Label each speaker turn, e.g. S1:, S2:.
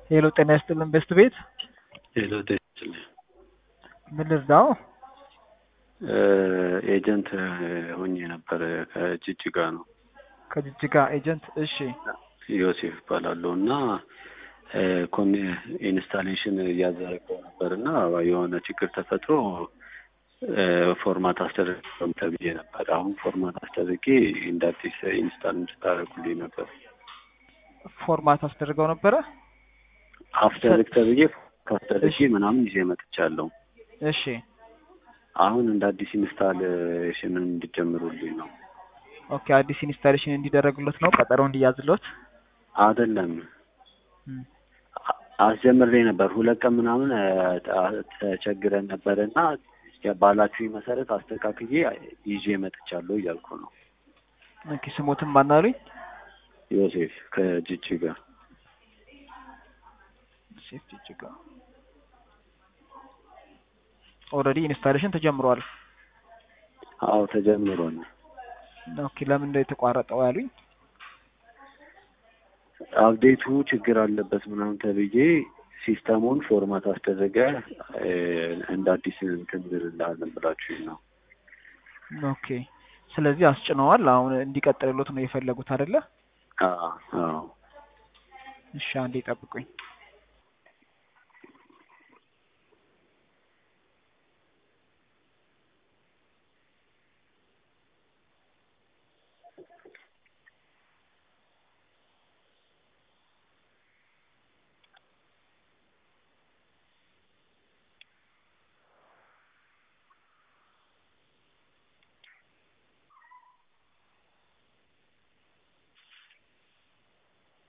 S1: ሄሎ ጤና ይስጥልን ቤስት ቤት
S2: ሄሎ ጤና ይስጥልኝ።
S1: ምን ልርዳው?
S2: ኤጀንት ሆኜ ነበር ከጅጅጋ ነው።
S1: ከጅጅጋ ኤጀንት። እሺ
S2: ዮሴፍ እባላለሁ እና ኮን ኢንስታሌሽን እያዘረገው ነበር እና የሆነ ችግር ተፈጥሮ ፎርማት አስደረግም ተብዬ ነበር። አሁን ፎርማት አስደርጌ እንደ አዲስ ኢንስታል እንድታደርጉልኝ ነበር።
S1: ፎርማት አስደርገው ነበረ።
S2: አስደርግ ተብዬ ካስደርጌ ምናምን ይዤ መጥቻለሁ።
S1: እሺ
S2: አሁን እንደ አዲስ ኢንስታሌሽን እንዲጀምሩልኝ ነው።
S1: ኦኬ አዲስ ኢንስታሌሽን እንዲደረግሎት ነው ቀጠሮ እንዲያዝሎት
S2: አይደለም አስጀምሬ ነበር። ሁለት ቀን ምናምን ተቸግረን ነበር እና ባላችሁኝ መሰረት አስተካክዬ ይዤ መጥቻለሁ እያልኩ ነው።
S1: ኦኬ ስሞትን ማናሉኝ?
S2: ዮሴፍ ከጅጅጋ
S1: ዮሴፍ ጅጅጋ። ኦልሬዲ ኢንስታሌሽን ተጀምሯል።
S2: አዎ ተጀምሯል።
S1: ኦኬ ለምን እንደው የተቋረጠው ያሉኝ?
S2: አፕዴቱ ችግር አለበት ምናምን ተብዬ ሲስተሙን ፎርማት አስደረገ እንደ አዲስ እንትን እንልሃለን ብላችሁኝ ነው።
S1: ኦኬ ስለዚህ አስጭነዋል። አሁን እንዲቀጥልሎት ነው የፈለጉት አይደለ?
S2: አዎ አዎ።
S1: እሺ አንዴ ጠብቁኝ።